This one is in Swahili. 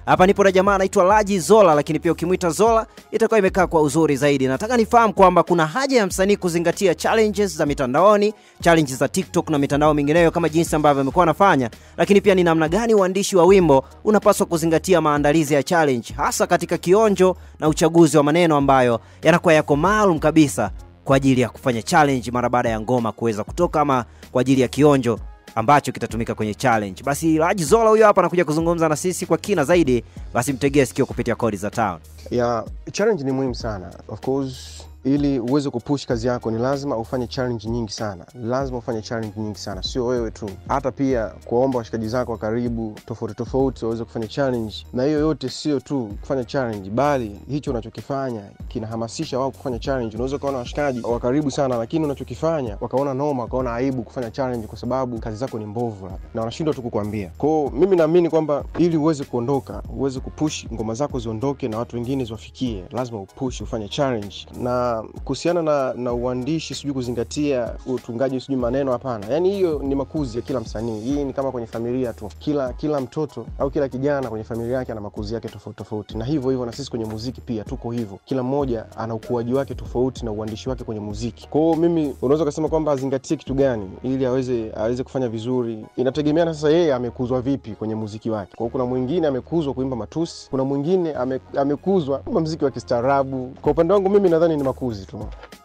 Hapa nipo na jamaa anaitwa Laji Zola, lakini pia ukimwita Zola itakuwa imekaa kwa uzuri zaidi. Nataka nifahamu kwamba kuna haja ya msanii kuzingatia challenges za mitandaoni, challenges za TikTok na mitandao mingineyo kama jinsi ambavyo amekuwa anafanya, lakini pia ni namna gani uandishi wa wimbo unapaswa kuzingatia maandalizi ya challenge, hasa katika kionjo na uchaguzi wa maneno ambayo yanakuwa yako maalum kabisa kwa ajili ya kufanya challenge mara baada ya ngoma kuweza kutoka ama kwa ajili ya kionjo ambacho kitatumika kwenye challenge. Basi Laji Zola huyo hapa anakuja kuzungumza na sisi kwa kina zaidi, basi mtegee sikio kupitia kodi za town. ya challenge ni muhimu sana of course ili uweze kupush kazi yako ni lazima ufanye challenge nyingi sana lazima ufanye challenge nyingi sana sio wewe tu hata pia kuwaomba washikaji zako wa karibu tofauti tofauti waweze kufanya challenge na hiyo yote sio tu kufanya challenge bali hicho unachokifanya kinahamasisha wao kufanya challenge unaweza ukaona washikaji wa karibu sana lakini unachokifanya wakaona noma wakaona aibu kufanya challenge kwa sababu kazi zako ni mbovu labda, na wanashindwa tu kukwambia kwao mimi naamini kwamba ili uweze kuondoka uweze kupush ngoma zako ziondoke na watu wengine ziwafikie lazima upush ufanye challenge na kuhusiana na, na uandishi sijui kuzingatia utungaji sijui maneno hapana yaani hiyo ni makuzi ya kila msanii hii ni kama kwenye familia tu kila kila mtoto au kila kijana kwenye familia yake ana makuzi yake tofauti tofauti na hivyo hivyo na sisi kwenye muziki pia tuko hivyo kila mmoja ana ukuaji wake tofauti na uandishi wake kwenye muziki kwao mimi unaweza ukasema kwamba azingatie kitu gani ili aweze aweze kufanya vizuri inategemeana sasa yeye amekuzwa vipi kwenye muziki wake kwao kuna mwingine amekuzwa kuimba matusi kuna mwingine ame, amekuzwa kuimba muziki wa kistaarabu kwa upande wangu mimi nadhani ni makuzi tu